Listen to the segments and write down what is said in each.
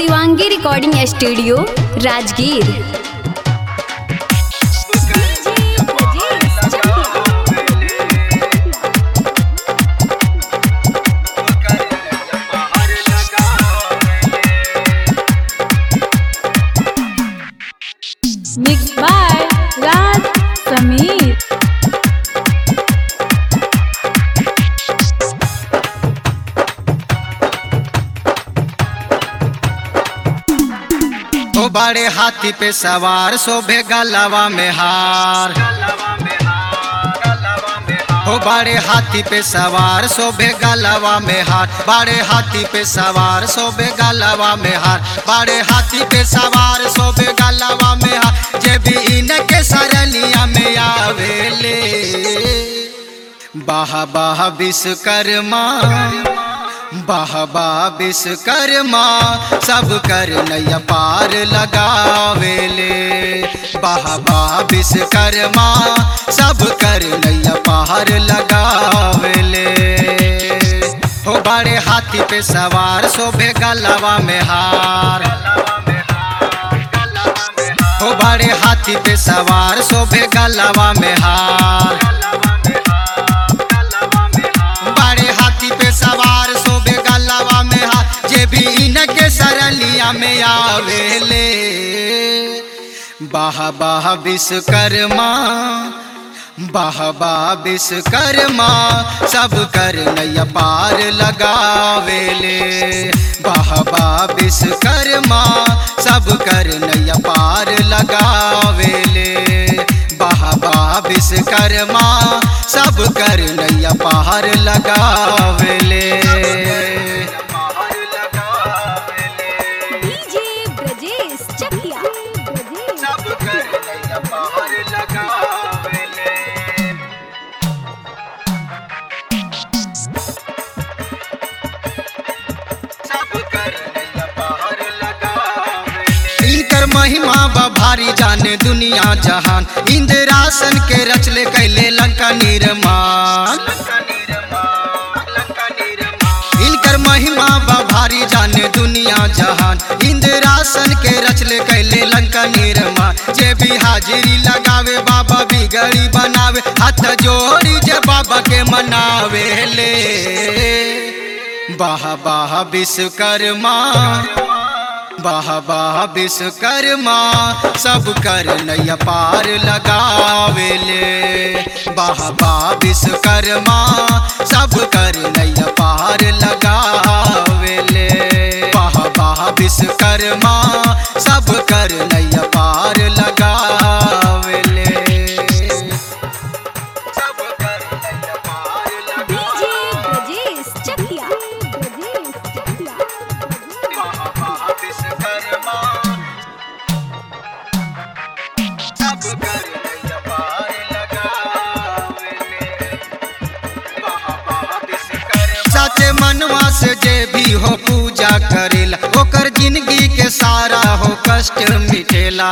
Shivangi recording studio Rajgir mix by Raj Sameer ओ बड़े हाथी पे सवार शोभे गलवा में हार ओ बड़े हाथी पे सवार शोभे गलवा में हार बड़े हाथी पे सवार शोभे गलवा में हार बड़े हाथी पे सवार शोभे गलवा में हार जे भी इनके सरलिया में आवेले बाह बाह विश्वकर्मा बाह बाह विश्वकर्मा सब कर नैया पार लगावेले बाह बाह विश्वकर्मा सब कर नैया पार लगावेले हो बड़े हाथी पे सवार शोभे गलवा में हार हो बड़े हाथी पे सवार शोभे गलवा में हार बड़े हाथी पे सवार शोभे गलवा में हार जे भी इनके सरलिया में आवेले बाह बाह विश्वकर्मा बाह बाह विश्वकर्मा सब कर नैया पार लगावेले बाह बाह विश्वकर्मा सब कर नैया पार लगावेले बाह बाह विश्वकर्मा सब कर नैया पार लगावेले डीजे ब्रजेश चकिया सब कर नैया पार लगावेले इनकर महिमा बा भारी जाने दुनिया जहान इंद्रासन के रचले कैले लंका निर्माण इनकर महिमा बा भारी जाने दुनिया जहान इंद्रासन के रचले कैले लंका निर्माण जे भी हाजिरी लगावे बाबा बिगड़ी बनावे हाथ जोड़ी जे बाबा के मनावे ले बाह बाह विश्वकर्मा बाह बाह विश्वकर्मा सब कर नैया पार लगावेले बाह बाह विश्वकर्मा सब कर नैया पार लगावेले बाह बाह विश्वकर्मा सब कर नैया पार लगावेले सब कर नैया पार डीजे ब्रजेश चकिया विश्वकर्मा सब कर नैया पार लगावेले सचे मनवा से जे भी हो पूजा करेला ओकर जिंदगी के सारा हो कष्ट मिटेला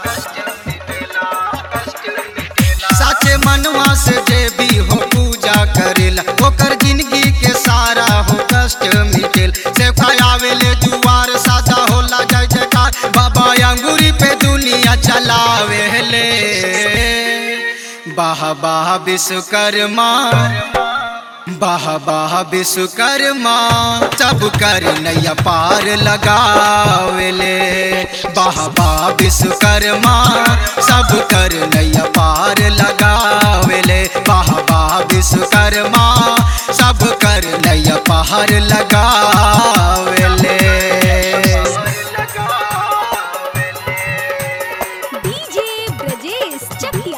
साचे मनवा से जे भी हो पूजा करेला ओकर जिंदगी के सारा हो कष्ट मिटेल से आवेले जुआर सादा होला जय जयकार बाबा अंगूरी पे दुनिया चलावेले बाह बाह विश्वकर्मा बाह बाह विश्वकर्मा सब कर नैया पार लगावेले बाह बाह विश्वकर्मा सब कर नैया पार लगावेले बाह बाह विश्वकर्मा सब कर नैया पार लगावेले डीजे ब्रजेश चकिया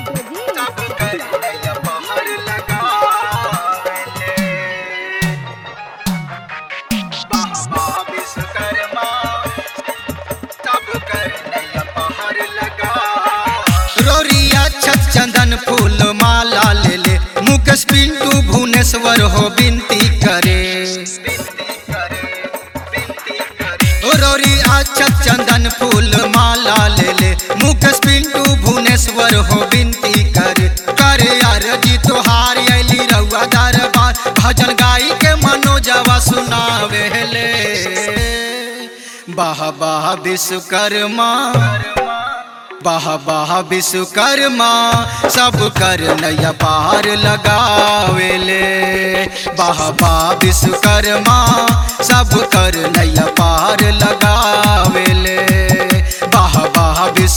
रोरिया छत चंदन फूल माला ले ले मुकेश पिंटू भुवनेश्वर हो विनती करे ओ रोरी अक्षत चंदन फूल माला ले ले मुकेश पिंटू भुवनेश्वर हो विनती करे करे यार जी तोहार अली रउआ दरबार भजन गाई के मनोजवा सुनावे ले बाह बाह विश्वकर्मा बाह बाह विश्वकर्मा सब कर नैया पार लगावेले बाह बाह विश्वकर्मा सब कर नैया पार लगावेले बाह बाह विश्व